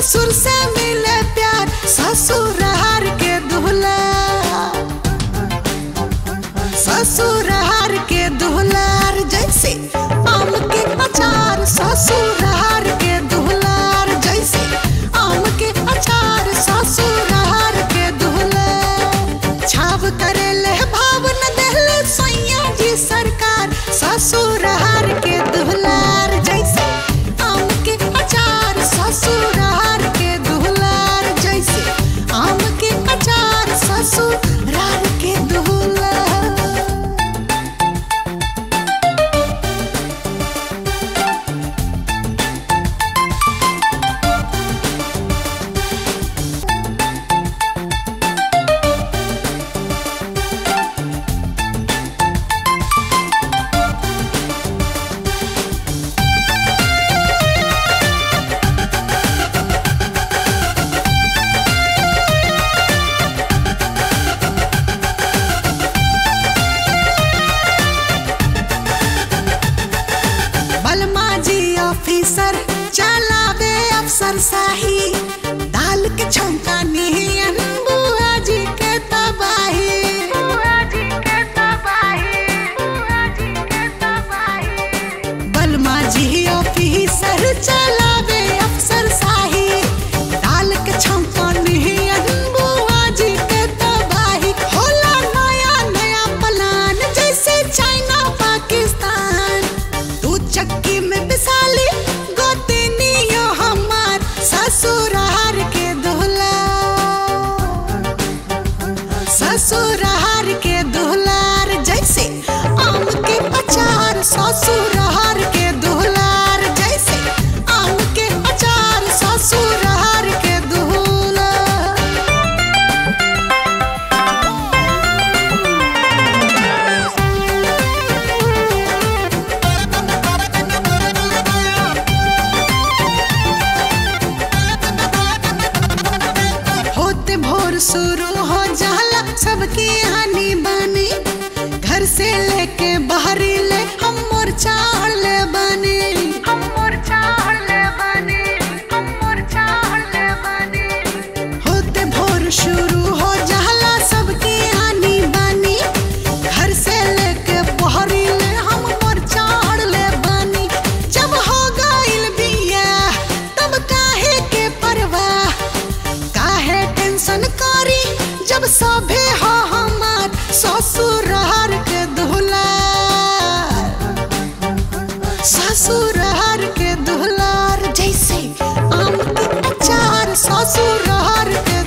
ससुर से मिले प्यार ससुरार के दुहला ससुरार के दुहलार जैसे आम के अचार ससुरार के दुहलार जैसे आम के अचार ससुरार के दुहला छाव करे ले भाव न देले सैया जी सरकार ससुरार के दुहलार जैसे आम के अचार ससुरार के दुहलार जैसे आम के अचार ससुरार के दुहलार बलमा जी ऑफिसर चलावे अफसर शाही दाल के छौंका नियन बुआ जी के तबाही बलमा जी ऑफिसर चलावे अफसर शाही दाल के छौंका नियन बुआ जी के तबाही होला नया नया प्लान जैसे चाइना पाकिस्तान तू चक्की में पिसाली गोतनियो हमार ससुरार के दोहला ससुरार के दोहलार जैसे आम के अचार ससुरार के दोहलार जैसे आम के अचार ससुरार के दोहला होते भोर शुरू हो जाला सबकी हानि बनी घर से लेके बाहरी ले हम मोर्चा ले बनी हम मोर्चा ले बनी हम मोर्चा ले बनी होते भोर शुरू हो जाला सबकी हानि बनी घर से लेके बाहरी ले हम मोर्चा ले बनी जब हो गइल बिया तब काहे के परवाह काहे टेंशन करी जब सभे हो हमार ससुरार के दुहलार ससुरार के दुहलार जैसे आम के अचार ससुरार के